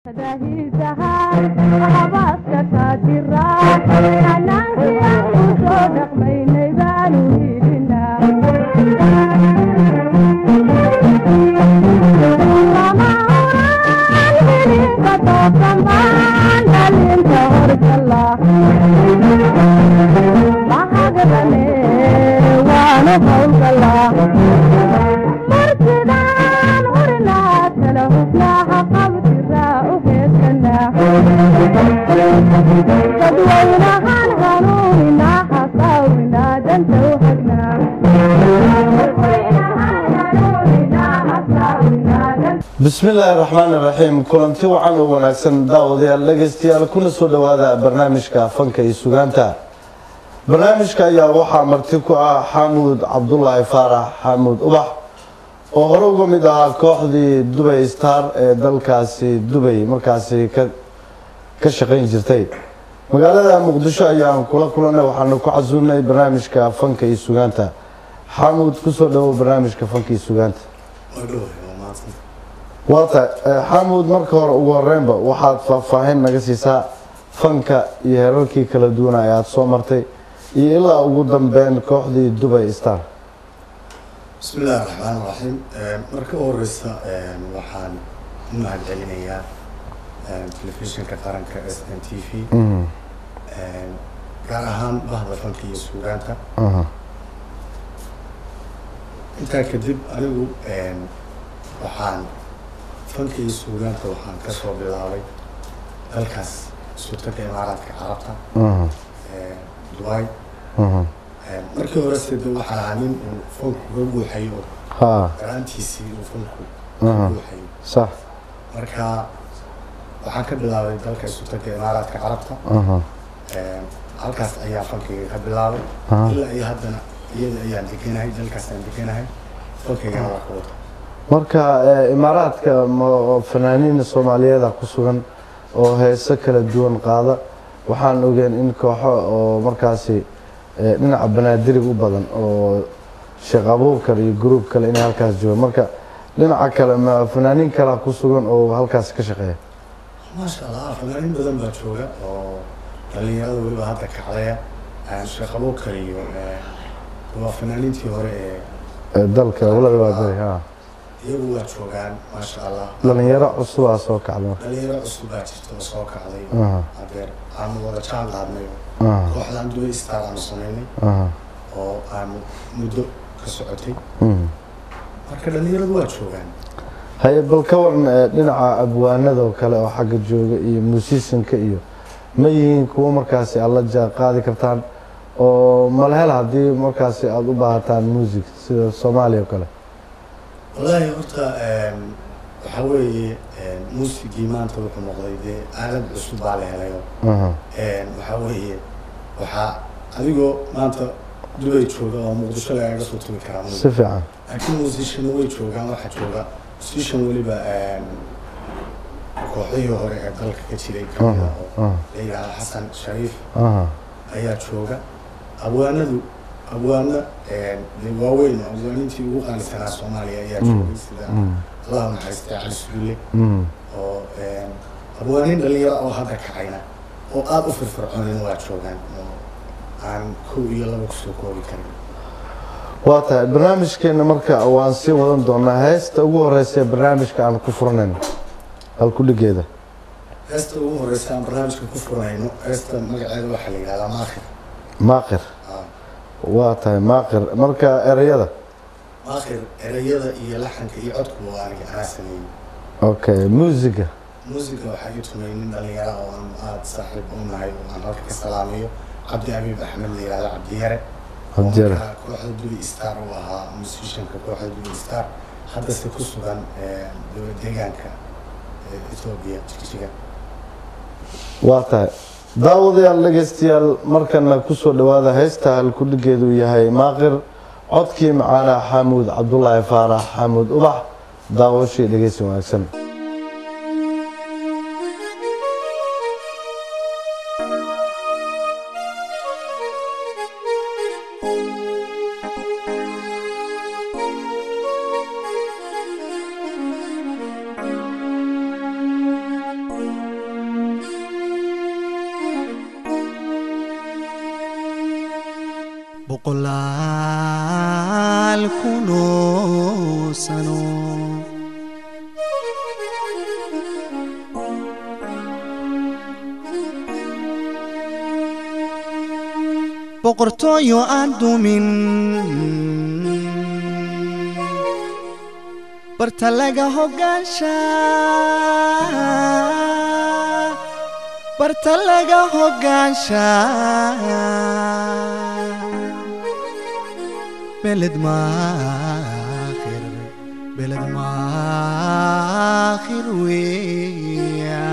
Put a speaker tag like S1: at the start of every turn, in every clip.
S1: bismillaahi raxmaan iraxiim kulanti wacan oo wanaagsan daawadayaal dhegeystayaal kuna soo dhowaada barnaamijka fanka iyo sugaanta barnaamijka ayaa waxaa marti ku ah xamuud cabdulaahi faarax xamuud ubax oo hore uga mid ahaa kooxdii dubay star ee dalkaasi dubay markaasi ka shaqayn jirtay magaalada muqdisho ayaan kula kulanay waxaana ku casuunay barnaamijka fanka iyo sugaanta xamuud kusoo dhawow barnaamijka fanka iyo sugaanta waata xamuud marka hore ugu horeynba waxaad faahfaahin naga siisaa fanka iyo heerarkii kala duwana ee aada soo martay iyo ilaa ugu dambeyn kooxdii dubay star
S2: bismi illaahi raxmaan raxiim marka u horeysa waxaan u mahad celinayaa telefishinka qaranka s n t v gaar ahaan bahda fanka iyo suugaanta intaa kadib anigu waxaan fanka iyo suugaanta waxaan kasoo bilaabay dalkaas sultanka imaaraadka carabta dubai markii hore sida waxaa ahaa nin uu fanku ka buuxayo oo garaantiisii uu fanku ka buuxayo
S1: sax
S2: marka waxaan ka bilaabay dalka sultanka imaaraadka carabta halkaas ayaa fankayga ka bilaabay ilaa iyo haddana iyada ayaan deganahay dalkaas aan deganahay fankaygana waa ka wata
S1: marka imaaraadka fanaaniin soomaaliyeeda ku sugan oo heeso kala duwan qaada waxaan ogeen in kooxo oo markaasi dhinaca banaadirig u badan oo sheekh abuukar iyo gruub kale inay halkaas joogaan marka dhinaca kale ma fanaaniin kalea ku sugan oo halkaas ka shaqeeya
S2: maasha allah fanaaniin badan baa jooga oo dhalinyarada weliba hadda kacdaya sheekh abuukar iyo waa fanaaniintii hore ee
S1: dalka walada waa beri ha
S2: iyagu waa joogaan maasha allah
S1: dhalinyaro cusubaa soo kacda
S2: dhalinyaro cusub baa jirta oo soo kacday
S1: Aha.
S2: hadeer aanu wada jaan qaadnay
S1: Aha.
S2: kooxdaan dubai star aanu samaynay
S1: Aha.
S2: oo aanu muddo ka socotay
S1: Mhm.
S2: marka dhalinyaradu waa joogaan
S1: haye bal ka waran ee, dhinaca abwaanada oo kale oo xagga jooga iyo muusisinka iyo ma yihiin kuwo markaasi aad la jaan qaadi kartaan oo malhel haddii markaasi aada u baahataan music sida soomaaliya oo kale
S2: wallaahi horta waxaa weeye muusigii maanta wuxuu noqday dee aalad cusub baa la helayo
S1: Aha.
S2: waxaa weeye waxaa adigoo maanta dubay jooga oo muqdisho lagaga soo tumi karaa
S1: si fiican
S2: laakiin musician way joogaan waxaa jooga musician weliba kooxihii hore ee dalka ka jiray kamida oo
S1: aha.
S2: la yidhahda xasan shariif
S1: aha
S2: ayaa jooga abwaanadu abwaano dee waaweyn oo abwaaniintii ugu qaalisanaa soomaaliya ayaa joogay sida
S1: Mm.
S2: allah naxariistay cali suule
S1: Mhm.
S2: oo abwaaniin dhalinyaro oo hadda kacayna oo aada u firfircoonin waa joogaan oo aan kow iyo laba kusoo koobi karin
S1: waa tahay barnaamijkeena marka waan sii wadan doonaa heesta ugu horeysa ee barnaamijka aan ku furanayno halkudhigeeda
S2: heesta ugu horeysa aan barnaamijka ku furayno heesta magaceeda waxaa la yidhahdaa maakhir
S1: maaqir
S2: Ah,
S1: waa tahay maaqir marka ereyada
S2: maakhir erayada iyo laxanka iyo codku waa aniga anaa sameeyey
S1: okay muusiga
S2: muusiga waxaa ii tumay nin dhalinyaro oo aan aada saaxiib u nahay oo aan halka ka salaamayo cabdi abiib axmed la yihahdo cabdiyare oo
S1: Cabdiyare.
S2: markaa kooxda dubi star uu ahaa musicianka kooxda dubi star haddase ku sugan eh, dowlad deegaanka eh, etoobiya jigjiga
S1: waa tahay daawadayaal dhegeystayaal markana kusoo dhowaada heesta halkudhigeedu yahay maaqir codkii macaana xamuud cabdulaahi faarax xamuud ubax daawashii dhegeysi wanaagsan
S3: Thank boqolaal kunoo sano boqortooyo aan dumin barta laga hogaansha barta laga hogaansha beled maakhir beled maakhir weeya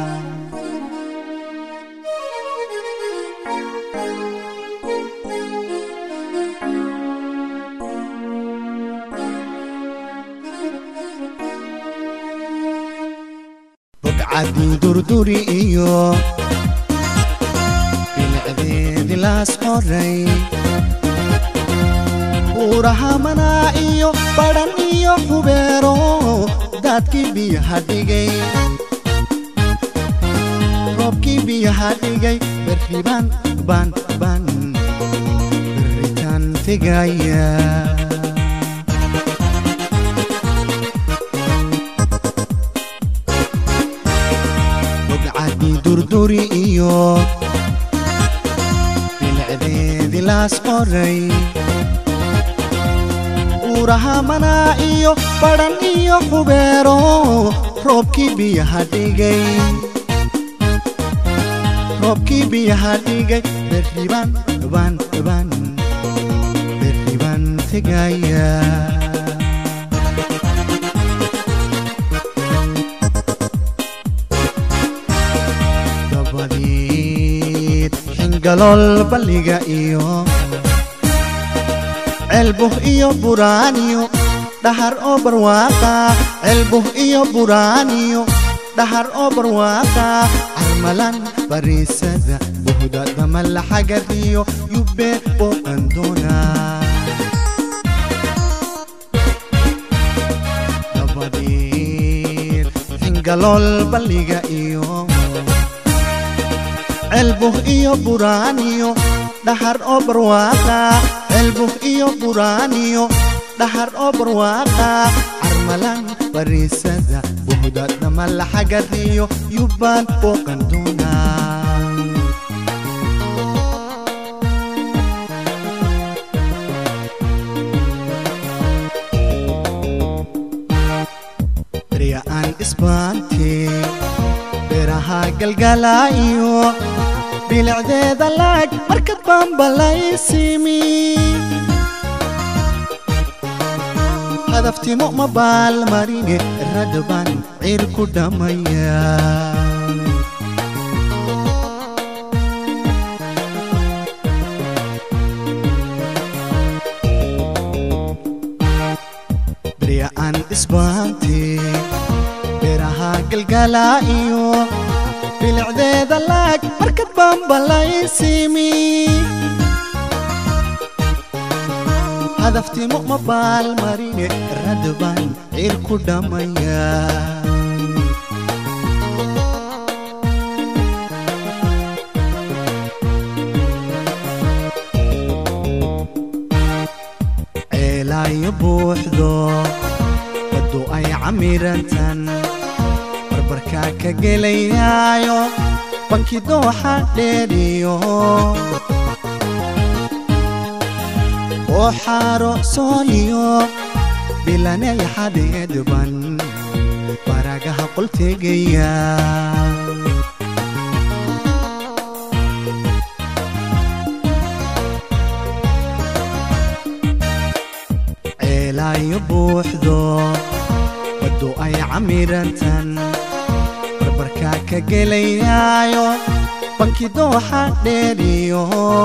S3: bogcadii durduri iyo bilicdeedii laas qoray buuraha manaa iyo badhan iyo xubeero daadkii biyaha dhigay roobkii biyaha dhigay berribaan baan baan berritaan tegaya bogcadii durduri iyo bilicdeedii laas qoray buuraha manaa iyo badhan iyo xubeero roobkii biyaha dhigay roobkii biyaha dhigay berribaan baan baan berribaan tegaya dabadeed xingalool balliga iyo ceelbuh iyo buraaniyo dhahar oo barwaaqa ceelbuh iyo buraaniyo dhahar oo barwaaqa carmalan bariisada buhda damala xagadiyo yubbe booqan doona dabadeed xingalool balliga iyo ceelbuh iyo buraaniyo dhahar oo barwaaqa ceelbuh iyo buraaniyo dhahar oo barwaaqa carmalan bariisada buhda damala xagadiyo yubbaan booqan doona berya aan isbaante beeraha galgalaayo bilicdeeda laag markad baanbalaysimi hadaftimo ma baalmarine radbaan ciir ku dhammaya berya aan isbaante beeraha galgalaayo bilicdeeda laag markad baanbalaysimi hadaftimo ma baalmarine radbaan ciir ku dhammaya ceelaayo buuxdo baddu ay camirantan barbarkaa ka gelayaayo banki dooxa dheeriyo oo xaaro sooniyo bilanay xadeedban baragaha qoltegaya ceelaayo buuxdo baddu ay camirantan barbarkaa ka gelayaayo banki dooxa dheeriyo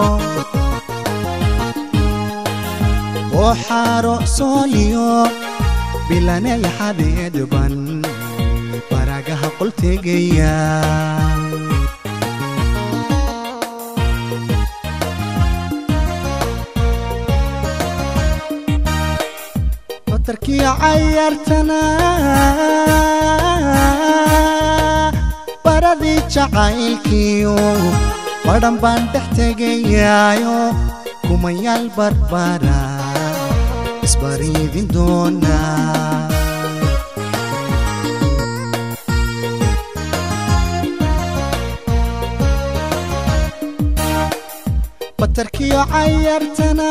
S3: oo xaaro sooniyo bilanay xadeedban baragaha qoltegaya batarkii cayaartana baradii jacaylkiyo badhan baan dhex tegayaayo ku kumayaal barbara isbariidin doona batarkiyo cayartana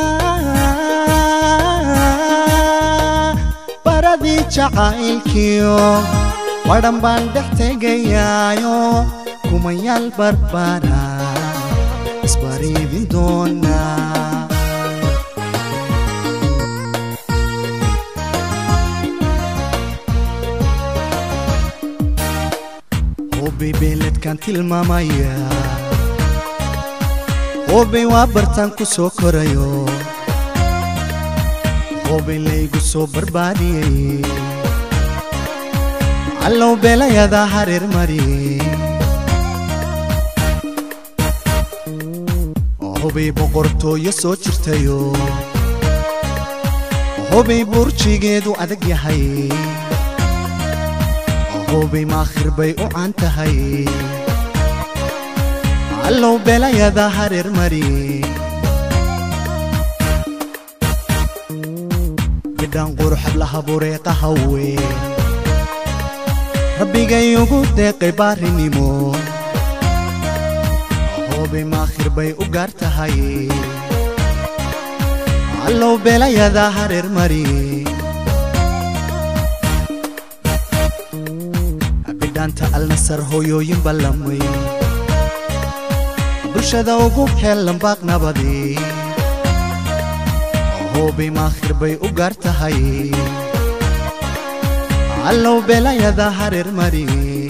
S3: baradii jacaylkiyo wadhan baan dhex tegayaayo kumayaal barbara isbariidin doona hubay beeledkan tilmaamaya hubay waa bartaan ku soo korayo hubay laygu soo barbaadiyey allow beelayadaa hareer mariyey hubay boqortooyo soo jirtayo hubay burjigeedu adag yahay hubay maakhir bay u caan tahay allow beelayadaa hareer mariyey bidhaan quruxad laha bureeqa hawe rabbigay ugu deeqay baarinimo hubay maakhir bay u gaar tahay allow beelayadaa hareer mariyey bidhaanta alnasar hooyooyin ballamay bulshada ugu heellan baaq nabadii hubay maakhir bay u gaar tahay allow beelayadaa hareer mariyey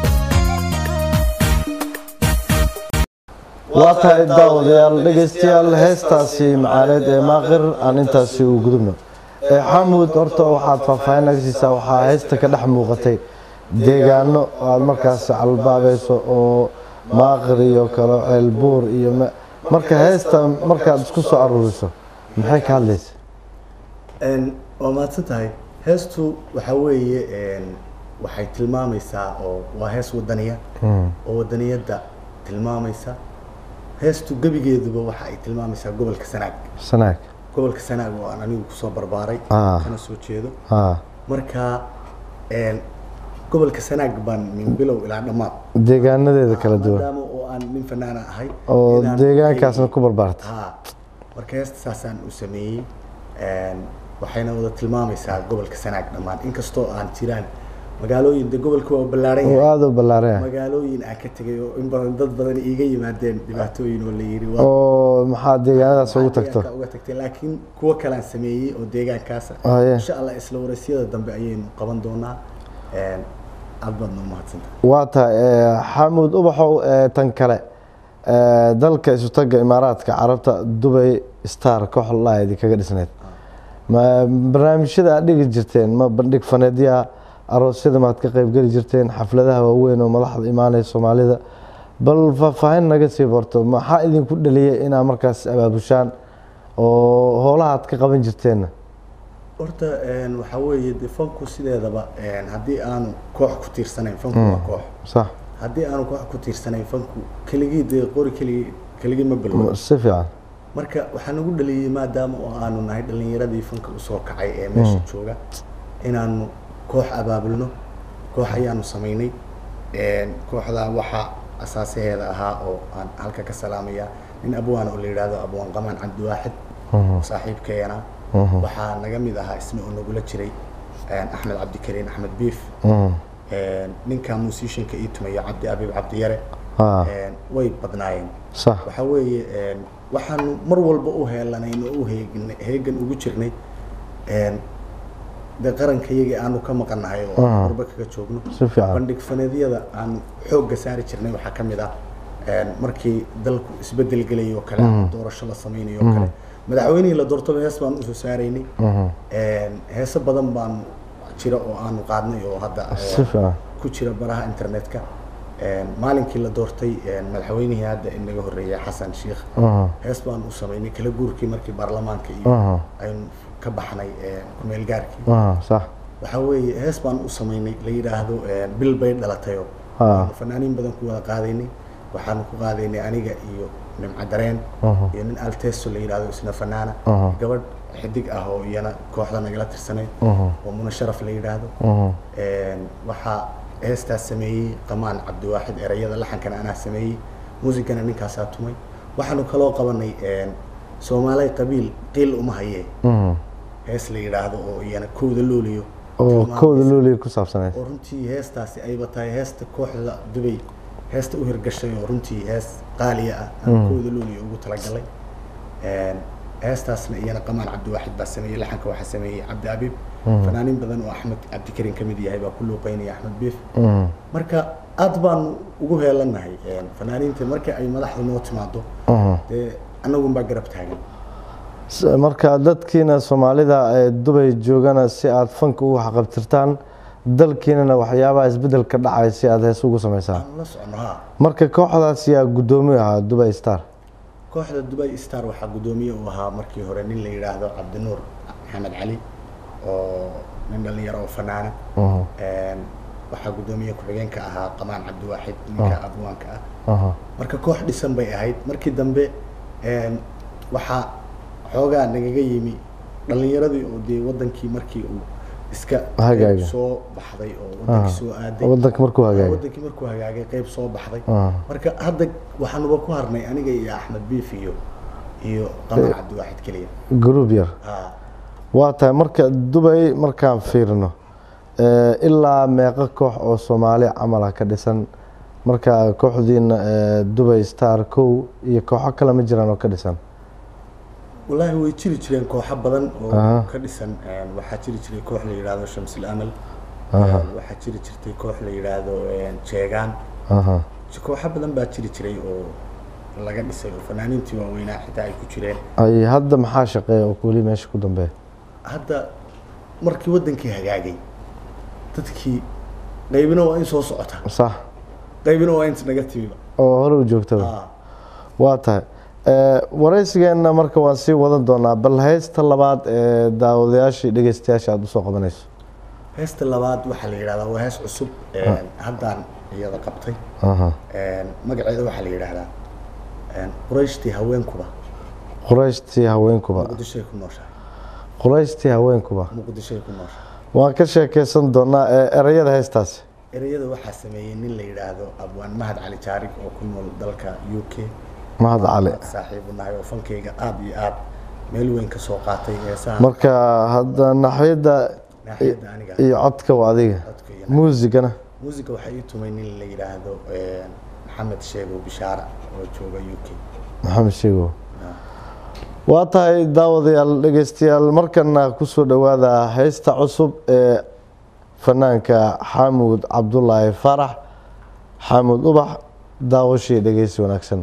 S1: waa tahay daawadayaal dhegaystayaal heestaasi macaaneed ee maaqir aan intaasi u gudubno ee xamuud horta waxaad faahfaahin naga siisaa waxaa heesta ka dhex muuqatay deegaano aad markaas calbaabayso oo maaqir iyo kale ceelbuur iyo ma- marka heesta markaad isku soo aruuriso maxay ka hadlaysa
S2: Een, waa mahadsan tahay heestu waxaa weeye een, waxay tilmaamaysaa oo waa hees wadaniya oo wadaniyadda tilmaamaysa heestu gebigeeduba waxa ay tilmaamaysaa gobolka sanaag
S1: sanaag
S2: gobolka sanaag oo aan anigu kusoo barbaaray
S1: Ah.
S2: kana soo jeedo
S1: haa
S2: marka een, gobolka sanaag baan min bilow ilaa dhammaad
S1: deegaanadeeda kala duwan
S2: maadaama oo aan nin fanaana ahay
S1: oo
S2: inaan-
S1: deegaankaasna ku barbaartay
S2: haa marka heesta saasaan u sameeyey Een, waxayna wada tilmaamaysaa gobolka sanaag dhammaan inkastoo aan jiraan magaalooyin de gobolka waa ballaaran
S1: oo
S2: yahay
S1: aada u ballaaraya
S2: magaalooyin aan ka tegay oo in badan dad badan iiga yimaadeen dhibaatooyin oo la yiri waa
S1: oo maxaa deegaanadaas ugu tagto
S2: deegaanka uga tagtay laakiin kuwo kalaan sameeyey oo deegaankaasa
S1: Haye.
S2: insha allah isla waraysyada dambe ayaynu qaban doonaa Een, aad baadna umahadsantahay
S1: waa tahay eh, xamuud ubaxow eh, tan kale eh, dalka isutaga imaaraadka carabta dubay star koox lahayd kaga dhisneyd ma barnaamijyada aad dhigi jirteen ma bandhig faneedyaha aroosyada maad ka qaybgeli jirteen xafladaha waaweyn oo madaxda imaanaya soomaalida bal faahfaahin naga sii borto maxaa idinku dhaliyay inaad markaas abaabushaan oo howlaha aad ka qaban jirteenna
S2: horta een, waxaa weeye de fanku sideedaba een, haddii aanu koox ku tiirsanayn fanku waa koox
S1: sax
S2: haddii aanu koox ku tiirsanayn fanku keligii dee qori keligii keligii ma bilwo
S1: si fiican
S2: marka waxaa nagu dhaliyey maadaama oo aanu nahay dhallinyaradii fanka usoo kacay ee meesha jooga inaanu koox abaabulno koox ayaanu samaynay Een, kooxdaa waxaa asaasaheeda ahaa oo aan halka ka salaamaya nin abwaan oo la yidhaahdo abwaan qamaan cabdiwaaxid saaxiibkeena waxaa naga mid ahaa isna oo nagula jiray een, axmed cabdikariin axmed biif
S1: Mhm.
S2: Een, ninka musicianka ii tumayo cabdi abiib cabdiyare
S1: Ah.
S2: Een, way badnaayeen
S1: sax
S2: waxaa weeye een, waxaanu mar walba u heelanayn oo u heegan heegan ugu jirnay een, de qarankayagii aanu ka maqannahay oo aan warba kaga joogno
S1: si fiican
S2: bandhig faneedyada aanu xoogga saari jirnay waxaa ka mid ah een, markii dalku isbedel gelay oo kale ama doorasho la samaynayo oo kale madaxweynihii la doortaba hees baan usoo saaraynay
S1: Mhm.
S2: Een, heeso badan baan jira oo aanu qaadnay oo hadda een,
S1: si fiican
S2: ku jira baraha internetka Een, maalinkii la doortay een, madaxweynihii hadda inaga horreeyay xasan sheikh
S1: Mhm.
S2: hees baan u samaynay kala guurkii markii baarlamaanka iyo
S1: Mhm.
S2: aynu ka baxnay een, ku-meel gaarkii
S1: Mhm. sax
S2: waxaa weeye hees baan u samaynay la yidhaahdo een, bil bay dhalatayo
S1: Ah.
S2: Waanu fanaaniin badan ku wada qaadaynay waxaanu ku qaadaynay aniga iyo nimco dareen
S1: Mhm.
S2: iyo nin alteso la yidhahdo isna fanaana
S1: Mhm.
S2: gabadh xidig ah oo iyana kooxda nagala tirsanayd
S1: Mhm.
S2: oo muna sharaf la yidhaahdo
S1: Mhm.
S2: Een, waxaa heestaas sameeyey qamaan cabdiwaaxid erayada laxankana anaa sameeyey muusigana ninkaasaa tumay waxaanu kaloo qabanay een, soomaalay qabiil qiil uma hayee
S1: Mhm.
S2: hees la yidhaahdo oo iyana kowda looliyo
S1: oo
S2: tilmaamaysa.
S1: kowda looliya ku saabsaneyd
S2: oo runtii heestaasi ayba tahay heesta kooxda dubay heesta u hirgashay oo runtii hees qaaliya ah aan kooda looliya ugu talagalay Een, heestaasna iyana qamaan cabdiwaaxid baa sameeyey laxanka waxaa sameeyey cabdi abiib fanaaniin badan oo axmed cabdikarim ka mid yahay baa ku luuqeynaya axmed biif
S1: Mhm.
S2: marka aad baan ugu heelannahay Een, fanaaniinta marka ay madaxdu noo timaado
S1: Mhm.
S2: dee annagunbaa garab taagan
S1: S- marka dadkiina soomaalida ee dubay joogana si aad fanka ugu xaqabtirtaan dalkiinana waxyaabaha isbedelka dhacay si aad hees ugu samaysaan
S2: aan la socono ha
S1: marka kooxdaas yaa guddoomiye ahaa dubai star
S2: kooxda dubai star waxaa guddoomiye uu ahaa markii hore nin la yidhaahdo cabdinuur maxamed cali oo nin dhalinyaro oo fanaana
S1: Mhm.
S2: Een, waxaa guddoomiye ku-xigeenka ahaa qamaan cabdiwaaxid ninka abwaanka ah
S1: Aha.
S2: marka koox dhisan bay ahayd markii dambe een, waxaa xoogaa nagaga yimi dhalinyaradii oo dee wadankii markii uu iska
S1: Hagaagay.
S2: qayb soo baxday oo wadankii soo aaday
S1: wadanka markuu hagaagay
S2: wadankii markuu hagaagay qayb soo baxday
S1: Ah.
S2: marka hadda waxaanuba ku harnay aniga iyo axmed biif iyo iyo qamaan cabdiwaaxid keliya
S1: group yar
S2: ha
S1: waa tahay marka dubay markaan fiirino eh, ilaa meeqa koox oo soomaali camala ka dhisan marka kooxdiina eh, dubay star kow iyo kooxo kale ma jiraan oo ka dhisan
S2: wallaahi way jiri jireen kooxo badan oo
S1: Aha.
S2: ka dhisan een, waxaa jiri jiray koox la yidhaahdo shamsil amal
S1: Aha.
S2: Een, waxaa jiri jirtay koox la yidhaahdo een, jeegaan
S1: Aha.
S2: kooxo badan baa jiri jiray oo laga dhisay oo fanaaniintii waaweynaa xitaa ay ku jireen
S1: ay hadda maxaa shaqeeya oo weli meesha ku dambeeya
S2: hadda markii wadankii hagaagay dadkii qaybina waa in soo socota
S1: sax
S2: qaybina waa inta naga timiba
S1: oo hore u joogtaba
S2: Ah,
S1: waa tahay Eh, waraysigeenna marka waan sii wadan doonaa bal haysta labaad ee daawadayaashii dhegeystayaasha aada usoo qabanayso
S2: heesta labaad waxaa la yidhahdaa waa hees cusub een, haddaan iyada qabtay
S1: Aha.
S2: Een, magaceeda waxaa la yidhaahdaa een, qurayshtii haweenkuba
S1: qurayshtii haweenkuba
S2: muqdishoay ku nooshahay
S1: qurayshtii haweenkuba
S2: muqdishoay ku nooshahay
S1: waan ka sheekeysan doonaa ee erayada heestaasi
S2: ereyada waxaa sameeyey nin la yidhaahdo abwaan mahad cali jaarig oo ku nool dalka u k
S1: mahad cali
S2: saaxiibu nahay oo fankayga aad iyo aad meel weyn ka soo qaatay heesaha
S1: marka hadda naxyadda
S2: naaxiyadda aniga
S1: iyo codka waa adiga
S2: codka iyo
S1: muusigana
S2: muusiga waxaa ii tumay nin la yidhaahdo een, maxamed sheego bishaara oo jooga u k
S1: maxamed sheegow waa tahay daawadayaal dhegeystayaal markana kusoo dhowaada heesta cusub ee fanaanka xamuud cabdulaahi faarax xamuud ubax daawashii dhegeysi wanaagsan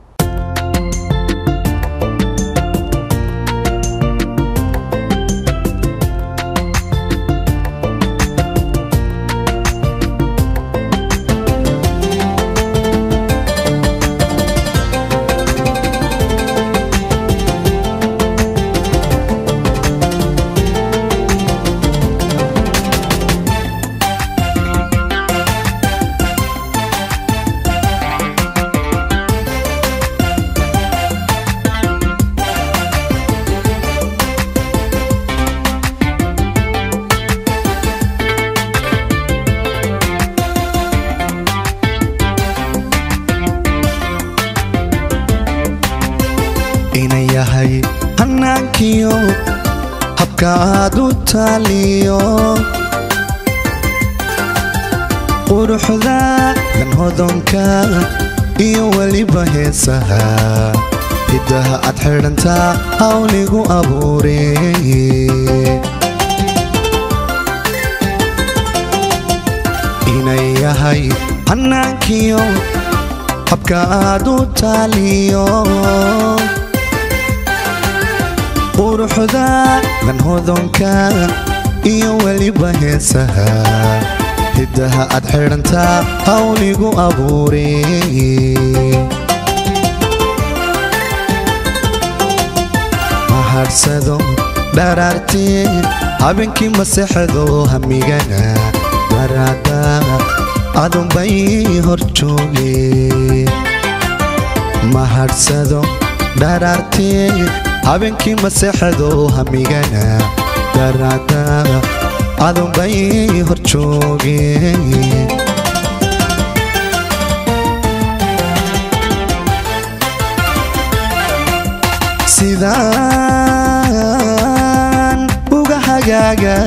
S3: ina yahay hanaankiyo habka aad u taaliyo quruxda dan hodonka iyo weliba heesaha hiddaha aad xidhantaa hawligu abuure inay yahay hanaankiyo habka aad u taaliyo quruxda dan hodonka iyo weliba heesaha hiddaha aad xidhantaa hawligu abuure mahadhsado dharaartee habeenkii maseexdo hamigana daraada adunbay hor jooge higsado dharaartii habeenkii maseexdo hamigana daraada adunbay hor joogeen sidaan uga hagaaga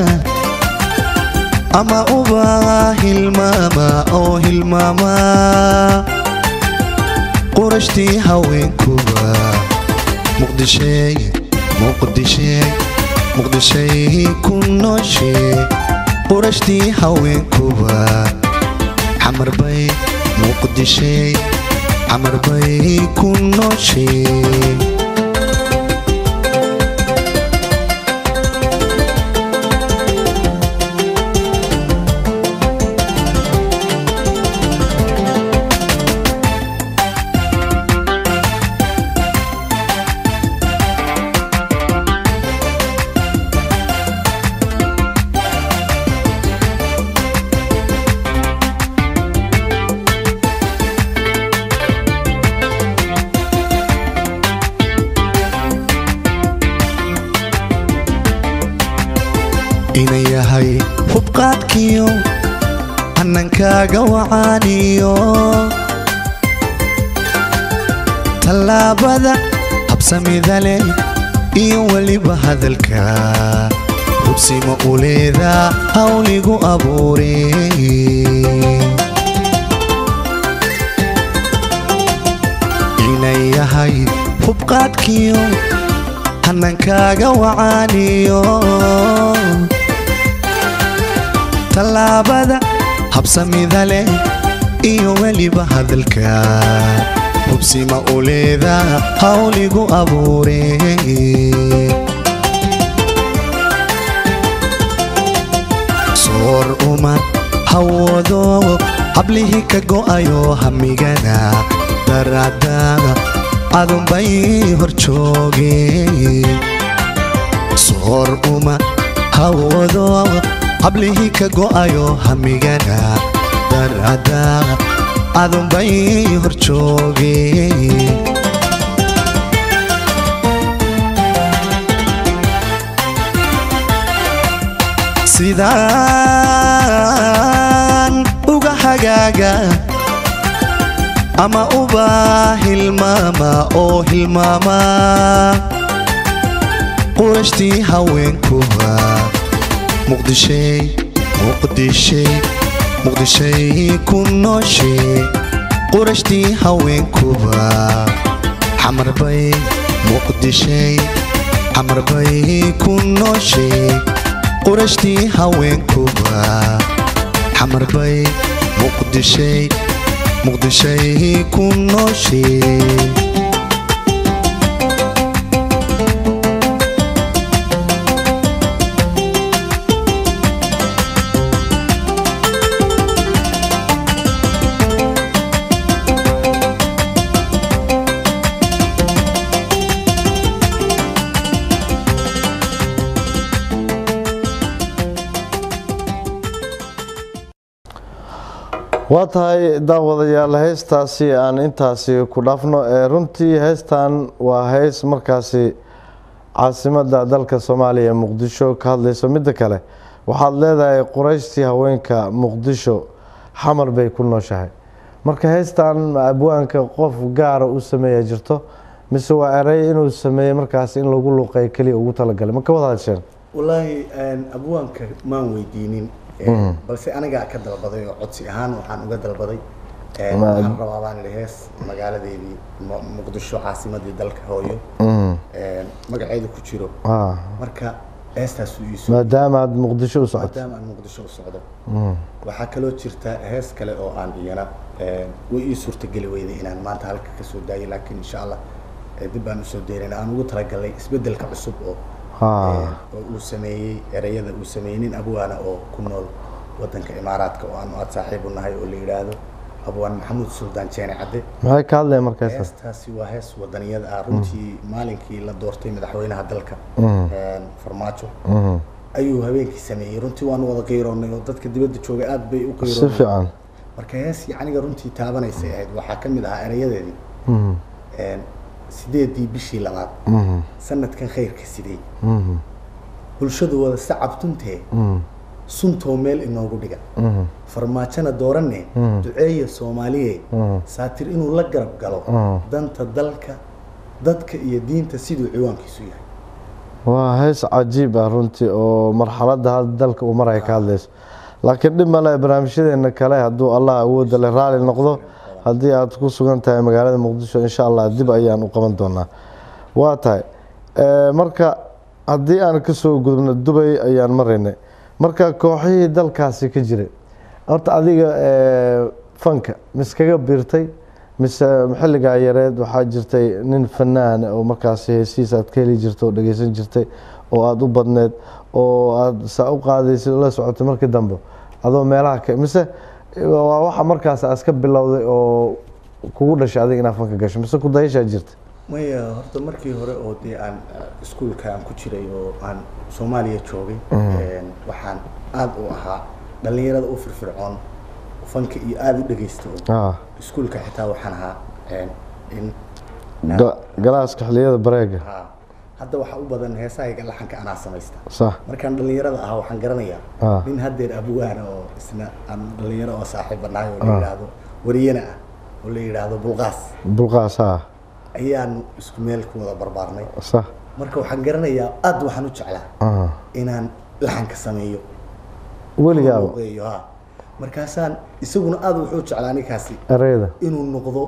S3: ama uba hilmaama oo hilmaama qurashtii haweenkuba muqdishay muqdishay muqdishay ku nooshe qurashtii haweenkuba xamarbay muqdishay xamarbay ku nooshe ina yahay hubqaadkiyo hanankaaga wacaaniyo tallaabada habsamida leh iyo weliba hadalka hubsima u leedaa hawligu abuure ina yahay hubqaadkiyo hanankaaga wacaaniyo tallaabada habsamida leh iyo weliba hadalka hubsima u leedaa hawligu abuure soor uma hawado hablihii ka go'ayo hamigana daraada adunbay hor joogeen soor uma hawado hablihii ka go'ayo hamigana darada adunbay hor joogeen sidaan uga hagaaga ama uba hilmaama oo hilmaama qurashtii haweenkuba muqdishay muqdishay muqdishay ku nooshe qurashtii haweenkuba xamarbay muqdishay xamarbay ku nooshe qurashtii haweenkuba xamarbay muqdishay muqdishay ku nooshe
S1: waa tahay daawadayaal heestaasi aan intaasi ku dhaafno ee runtii heestan waa heys markaasi caasimada dalka soomaaliya muqdisho ka hadlayso midda kale waxaad leedahay qurayshtii haweenka muqdisho xamar bay ku nooshahay marka heystan abwaanka qof gaara u sameeya jirto mise waa erey inuu sameeyey markaas in lagu luqeey keliya ugu talagalay ma ka wada hadsheen
S2: wallaahi abwaanka maan weydiinin balse anigaa ka dalbaday oo codsi ahaan waxaan uga dalbaday waxaan rabaa baan idhi hees magaaladeedii Mu- muqdisho caasimadii dalka hooyo magaceedu ku jiro
S1: Ah,
S2: marka heestaasuu iisoo
S1: maadaama aad muqdisho u socoto
S2: maadaama aan muqdisho u socdo waxaa kaloo jirta hees kale oo aan iyana way ii suurtageli weyday inaan maanta halka ka soo daayay laakiin insha allah eh, dib baan usoo deynayna aan ugu talagalnay isbeddelka cusub oo
S1: Ah.
S2: eh, oo uu sameeyey ereyada uu sameeyey nin abwaana oo ku nool wadanka imaaraadka oo aanu aad saaxiib u nahay oo la yidhaahdo abwaan maxamuud suldaan jeene cadde
S1: maxay ka hadlaya marka heestan
S2: heestaasi waa hees wadaniyad ah runtii maalinkii la doortay madaxweynaha dalka eh, farmaajo
S1: Mhm.
S2: ayuu habeenkii sameeyey runtii waanu wada qiiroonnay oo dadka dibadda joogay aad bay u
S1: si
S2: qiiroonnay
S1: fiican
S2: marka hees yacniga runtii taabanaysay ahayd waxaa ka mid ahaa erayadeedii
S1: Mhm.
S2: een, sideedii bishii labaad
S1: Mhm.
S2: sanadkan khayrka sidee
S1: Mhm.
S2: bulshadu wada sacabtuntee
S1: Mhm.
S2: suntoo meel inoogu dhiga
S1: Mhm.
S2: farmaajona dooranne
S1: Mm.
S2: duceeya soomaaliye
S1: Mm.
S2: saatir inuu la garab galo
S1: Mm.
S2: danta dalka dadka iyo diinta siduu ciwaankiisu yahay
S1: waa hees cajiib ah runtii oo marxaladda hadda dalka uu maraya ka hadlayso laakiin dhib male barnaamijyadeena kale hadduu allah awoodda le raali noqdo haddii aad ku sugan tahay magaalada muqdisho insha allah dib ayaan u qaban doonaa waa tahay Eh, marka haddii aan kasoo gudubno dubay ayaan maraynay marka kooxihii dalkaasi ka jiray horta adiga eh, fanka miskaga biirtay mise xilligaa yareed waxaa jirtay nin fanaan oo markaasi heesiis aad ka heli jirtay oo dhegeysan jirtay oo aada u badneed oo aada saa u qaadaysay oo la socotay markii dambe adoo meelaha ka mise waa waxa markaas aad iska bilowday oo kugu dhashay adiga inaad fanka gasho mise ku dayashaa jirta
S2: maya horta markii hore oo dee aan uh, iskuulka aan ku jiray oo aan soomaaliya joogay een, waxaan aada u ahaa dhallinyarada u firfircoon fanka iyo aada u dhegeysta oo
S1: Ah,
S2: iskuulka xitaa waxaan ahaa een, in
S1: ga- galaaska xilliyada bareega
S2: ha hadda waxaa u badan heesahayga laxanka anaa samaysta
S1: sax
S2: markaan dhallinyarada ahaa waxaan garanayaa
S1: Ah.
S2: nin haddeer abwaana oo isna aan dhallinyaro oo saaxiib banahay oo la yidhaahdo wariyana ah oo la yidhaahdo bulqaas
S1: bulqaas ah
S2: ayaanu isku meel ku wada barbaarnay
S1: sax
S2: marka waxaan garanayaa aad waxaan u jeclaa
S1: ah.
S2: inaan laxanka sameeyo
S1: weligaaba
S2: luqeeyo ha markaasaan isaguna aad wuxuu jeclaa ninkaasi
S1: ereyda
S2: inuu noqdo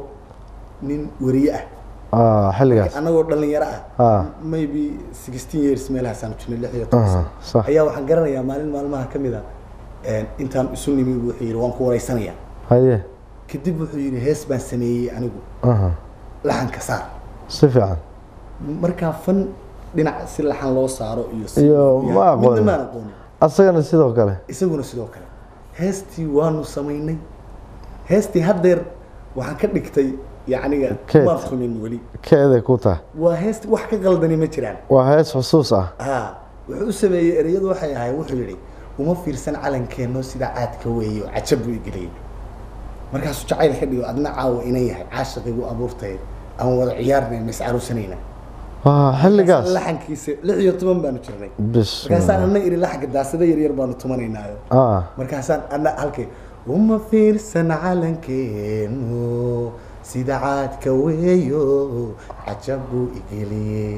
S2: nin wariye ah
S1: ah, xilligaas
S2: annagoo dhallinyaro
S1: Ah.
S2: ah maybe sixteen years meelahaasaan jirnay lix iyo toban
S1: Ah,
S2: sano
S1: sax.
S2: ayaa waxaan garanayaa maalin maalmaha ka mid a een, intaan isu nimi wuxuu yidhi waan ku waraysanayaa
S1: haye
S2: kadib wuxuu yidhi hees baan sameeyey anigu
S1: aha.
S2: laxanka saar
S1: si fiican
S2: markaa fan dhinac si laxan loo saaro iyo si
S1: Iyo ma aqoonin.
S2: midna maan aqoonin
S1: asagana sidoo kale
S2: isaguna sidoo kale heestii waanu samaynay heestii haddeer waxaan ka dhigtay yacniga
S1: Keed.
S2: maan tumin weli
S1: keeday ku tahay
S2: waa heesti wax ka qaldani ma jiraan
S1: waa hees xusuus ah
S2: ha wuxuu u sameeyey ereyadu waxay ahayd wuxuu yidhi uma fiirsan calankeenno sida caadka weeyo cajab buu igeliyey markaasuu jacayl ka dhigo adna caawa inan yahay caashiqigu abuurtay aan wada ciyaarnay ma iscaruusanayna
S1: waa xilligaas
S2: laxankiisa lix iyo toban baanu jirnay
S1: bis
S2: markaasaan anna iri laxanka daasada yaryar baanu tumanaynaayo
S1: ah
S2: markaasaan anna halkay uma fiirsan calankeenu sida caadka weeyo cajab buu igeliyey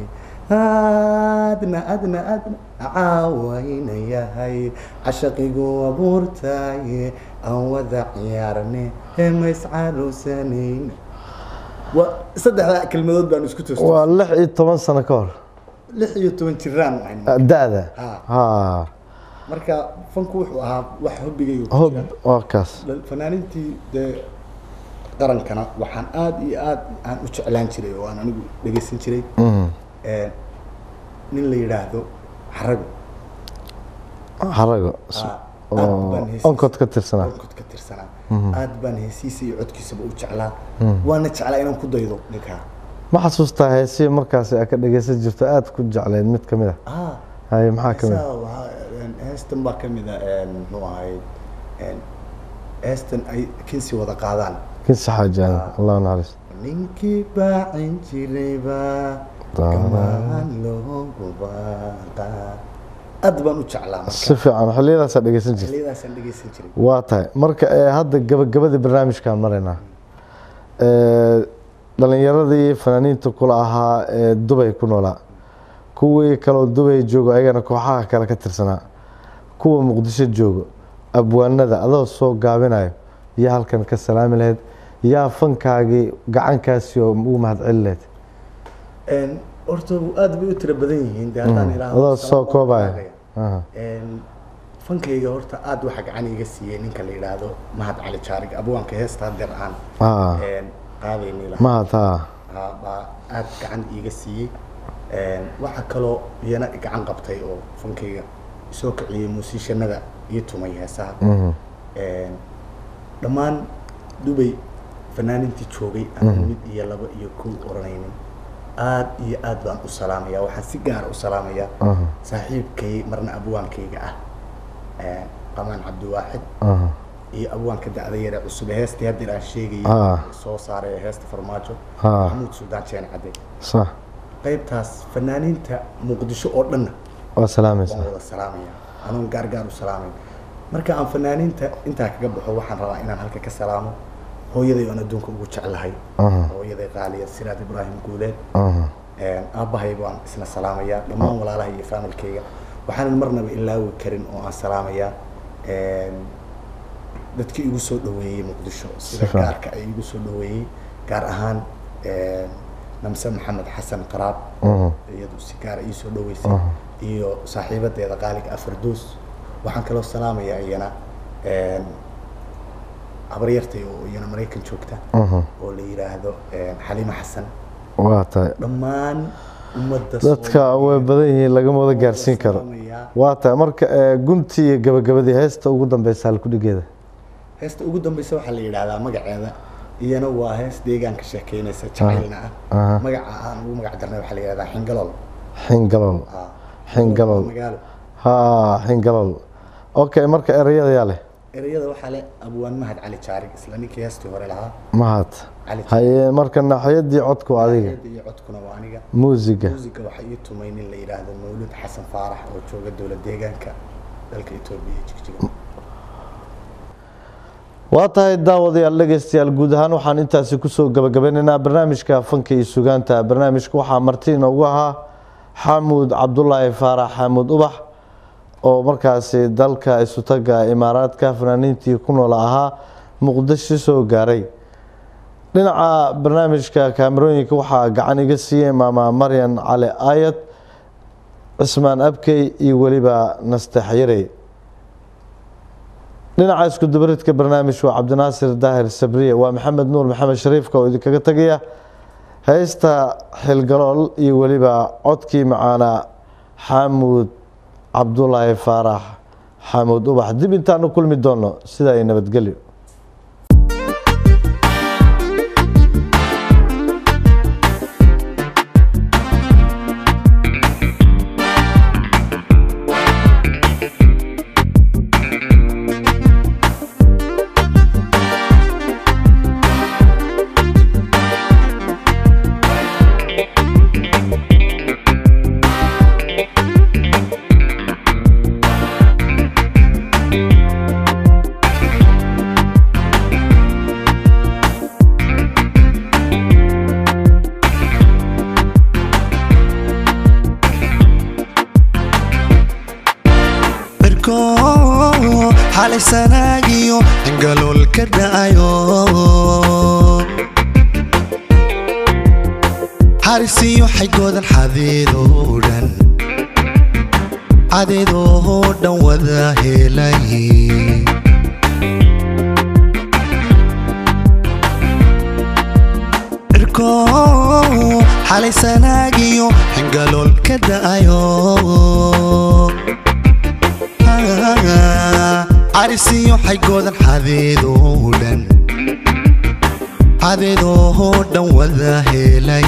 S2: adna adna adna caawayna yahay cashaqigu abuurtaye aan wada ciyaarne ma iscaruusanayna waa saddexdaa kelmadood baanu isku toostay
S1: waa lix iyo toban sano ka hor
S2: lix iyo toban jiraan ahayn
S1: Ah, da-da
S2: Ah.
S1: ha
S2: marka fanku wuxuu ahaa wax hobbigayga ku
S1: hob
S2: jira.
S1: waa kaas
S2: Dal- fanaaniintii dee qarankana waxaan aad iyo aad aan u jeclaan jiray oo aan anigu dhegeysan jiray
S1: Mm.
S2: Ee, nin la yidhaahdo xarago
S1: xarago
S2: Ah, aad
S1: oo
S2: baan heesiisa-
S1: onkod ka tirsanaa
S2: onkod ka tirsanaa aad baan heesiisa iyo codkiisaba u jeclaa waana jeclaa inaan ku daydo ninkaa
S1: ma xasuustaa heesihii markaasi aad ka dhegeysan jirto aada ku jecleyd mid ka mid a
S2: ah
S1: haye maxaa ka mid
S2: heesaha waxaa- een, heestan baa ka mid a een, muxuu ahayd een, heestan ay kinsi wada qaadaan
S1: kinsi xaajaada allah naxariis
S2: ninkii baacin jirayba gamaan loogu baaqaa aad baan u jeclaa marka
S1: si fiican xilliyadaasaa dhegeysan jirta
S2: xilliyadaasaan dhegeysan jiray
S1: waa tahay marka ee hadda gabagabadii barnaamijkaan maraynaa Ee, dhalinyaradii fanaaniinta kula ahaa ee dubay ku noolaa kuwii kaloo dubay joogo ayagana kooxaha kale ka tirsanaa kuwa muqdisho joogo abwaanada adoo soo gaabinayo yaa halkan ka salaami lahayd yaa fankaagii gacankaasi oo ugu mahadceli lahayd
S2: Een, horta aad bay u tiro badan yihiin dee haddaan ilaaho
S1: adoo
S2: salaam
S1: soo
S2: baan
S1: koobaya
S2: qaadaya.
S1: Aha.
S2: Een, fankayga horta aad waxa gacan iga siiyey ninka la yidhaahdo mahad cali jaarig abwaanka heesta hadeer aan
S1: Ah,
S2: een, qaadayni lahaa
S1: mahad haa
S2: Haa, baa aad gacan iiga siiyey Een, waxa kaloo iyana gacan qabtay oo fankayga soo kiciyey muusiishanada iyo tumay heesaha
S1: Mhm.
S2: Een, dhammaan dubay fanaaniintii joogay aan mid iyo laba iyo kow oranaynin aad iyo aad baan u salaamaya waxaan si gaar u salaamayaa
S1: Aha.
S2: saaxiibkay marna abwaankayga ah Een, qamaan cabdiwaaxid
S1: Aha.
S2: iyo abwaanka dacda yare cusub ee heestii haddeer aan sheegayay
S1: Ah.
S2: soo saaray ee heesta farmaajo
S1: Ah.
S2: maxamuud suldaan jeen cadde
S1: sax
S2: qaybtaas fanaaniinta muqdisho oo dhanna
S1: waa salaamaysaa
S2: waan wada salaamaya anuun gaargaar u salaamayn marka aan fanaaniinta intaa kaga baxo waxaan rabaa inaan halka ka salaamo hooyaday oon adduunka ugu jeclahay
S1: Aha.
S2: hooyaday qaaliya siraad ibraahim guuleed
S1: Aha.
S2: Een, aabbahay baan isna salaamayaa dhammaan walaalaha iyo faamilkayga waxaanan marnaba ilaawi karin oo aan salaamayaa Een, dadkii igu soo dhaweeyey muqdisho sida
S1: Sifa.
S2: gaarka ay igu soo dhaweeyey gaar ahaan een, namse maxamed xasan qaraab
S1: Aha.
S2: iyadu si gaara ii soo dhaweysay iyo saaxiibadeeda qaaliga afardoos waxaan kaloo salaamayaa iyana een, habaryartay oo iyana maraykan joogta
S1: Aha.
S2: oo la yidhaahdo een, xaliime xasan
S1: waa tahay
S2: dhammaan ummadda
S1: dadka way badan yihiin lagama wada gaarsiin karo
S2: salaamayaa.
S1: waa tahay marka eh, guntii iyo gabagabadii heesta ugu dambeysa halkudhigeeda
S2: heesta ugu dambeysa waxaa la yidhaahdaa magaceeda iyana waa hees deegaanka sheekeynaysa jacaylna ah
S1: Aha.
S2: magaca aan ugu magac darnay waxaa la yidhahdaa xingalool
S1: xingalool
S2: Ah.
S1: Xingalool.
S2: Waa magaalo
S1: ha xingalool okay marka ereyada yaa leh
S2: ereyada waxaa leh abwaan mahad cali jaarig isla ninkii heestii hore lahaa
S1: mahad
S2: cali
S1: haye marka naxyadii codku adiga
S2: Jaarig iyo codkuna waa aniga
S1: muusiga
S2: muusiga waxaa ii tumay nin la yidhaahdo mawlud xasan faarax oo jooga dowlad deegaanka dalka etoobiya iyo jigjiga
S1: waa tahay daawadayaal dhegeystayaal guud ahaan waxaan intaasi kusoo gabagabeynaynaa barnaamijka fanka iyo sugaanta barnaamijka waxaa marti inoogu ahaa xamuud cabdulaahi faarax xamuud ubax oo markaasi dalka isutaga imaaraadka fanaaniintii ku nool ahaa muqdisho soo gaaray dhinaca barnaamijka kaamerooyinka waxaa gacan iga siiyey maama maryan cali aayad cismaan abkey iyo weliba nastex yarey dhinaca isku dubaridka barnaamij waa cabdinaasir daahir sabriye waa maxamed nuur maxamed shariifka oo idinkaga tegaya heesta xilgalool iyo weliba codkii macaana xamuud cabdulaahi faarax xamuud ubax dib intaan u kulmi doono sidaa ay nabadgelyo
S3: birko xalay sanaagiyo ingalool ka dha'ayo xarisiyo xaygoodan xadeedoo dhan cadeedoo dhan wada helay cirko xalay sanaagiyo ingalool ka dha'ayo carisiyo xaygoodan xadeedoo dhan xadeedoo dhan wada helay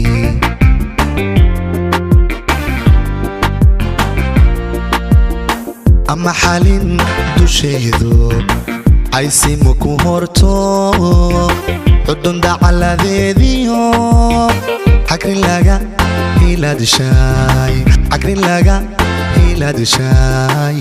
S3: ama xalin dusheedu caysima ku horto cudun dacaladeediyo xagrin laga hiladishaay xagrin laga hiladishaay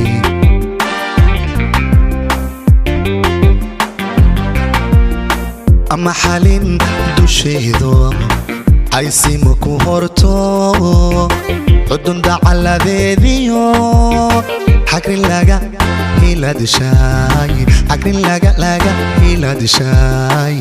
S3: ama xalin dusheedu caysima ku horto cudun dacaladeediyo xagrin laga hiladishaay xagrin laga laga hiladishaay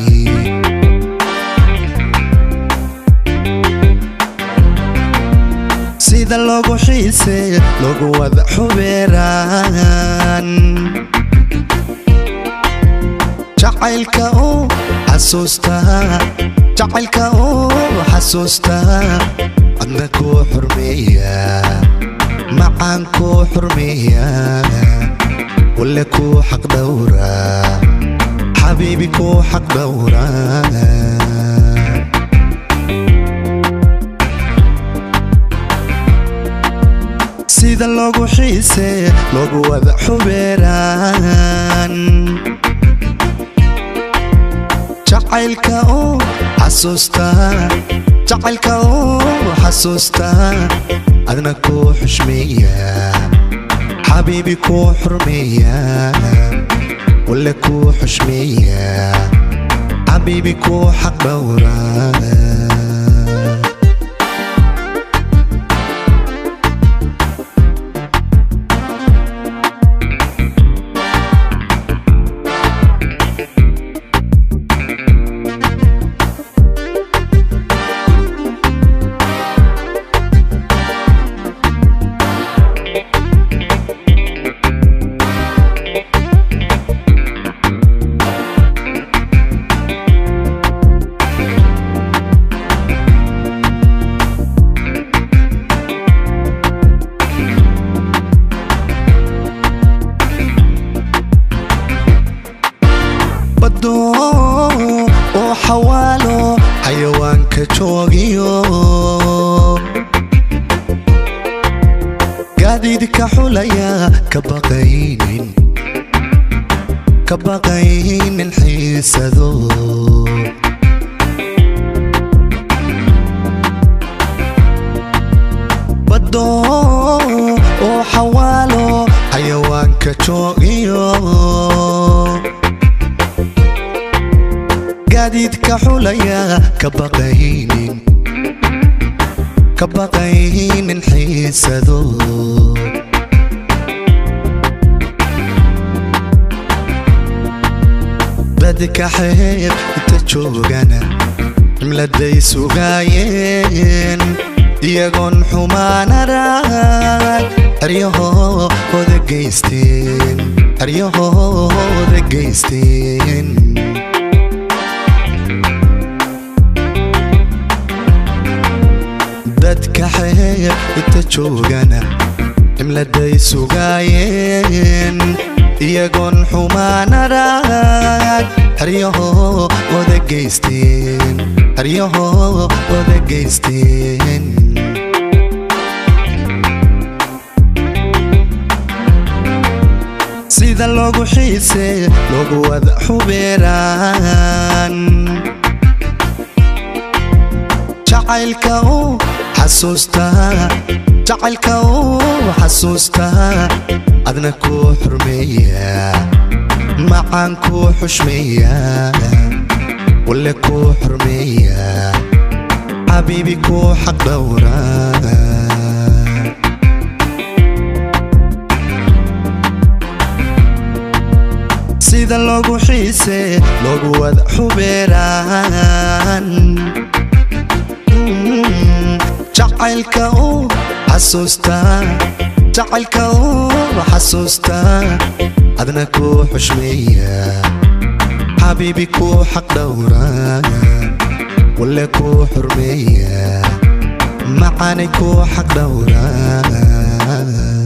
S3: sida loogu xiise loogu wada xubeeraan jacaylka uu xasuustaa jacaylka uu xasuustaa adna kuu xurmeeya macaan kuu xurmeeya wale kuu xaq dhowra xabiibi kuu xaq dhowra sida loogu xiise loogu wada xubeeraan jacaylka oo xasuusta jacaylka oo xasuusta adna kuu xushmeeya xabiibi kuu xurmeeya wale kuu xushmeeya xabiibi kuu xaq dhowra baddo oo xawaalo xayawaanka joogiyo gaadiidka xulaya ka baqaynin ka baqaynin xiisado baddo oo xawaalo xayawaanka joogiyo gaadiidka xulaya ka baqaynin ka baqaynin xiisado dadka xeeb inta joogana cimladay sugaayeen iyagoon xumaanarag eryahooda geysteen eryahooda geysteen dadka xeeb inta joogana cimladay sugaayeen iyagoon xumaanarag eryahooda geysteen eryahooda geysteen sida loogu xiise loogu wada xubeeraan jacaylka oo xasuusta jacaylka oo xasuusta adna kuu xurmeeya macaan kuu xushmeeya wale kuu xurmeeya xabiibi kuu xaq dhowra sida loogu xiise loogu wada xubeeraan jacaylka oo xasuusta jacaylka oo xasuusta adna kuu xushmeeya xabiibi kuu xaq dhowra wale kuu xurmeeya macaanay kuu xaq dhowra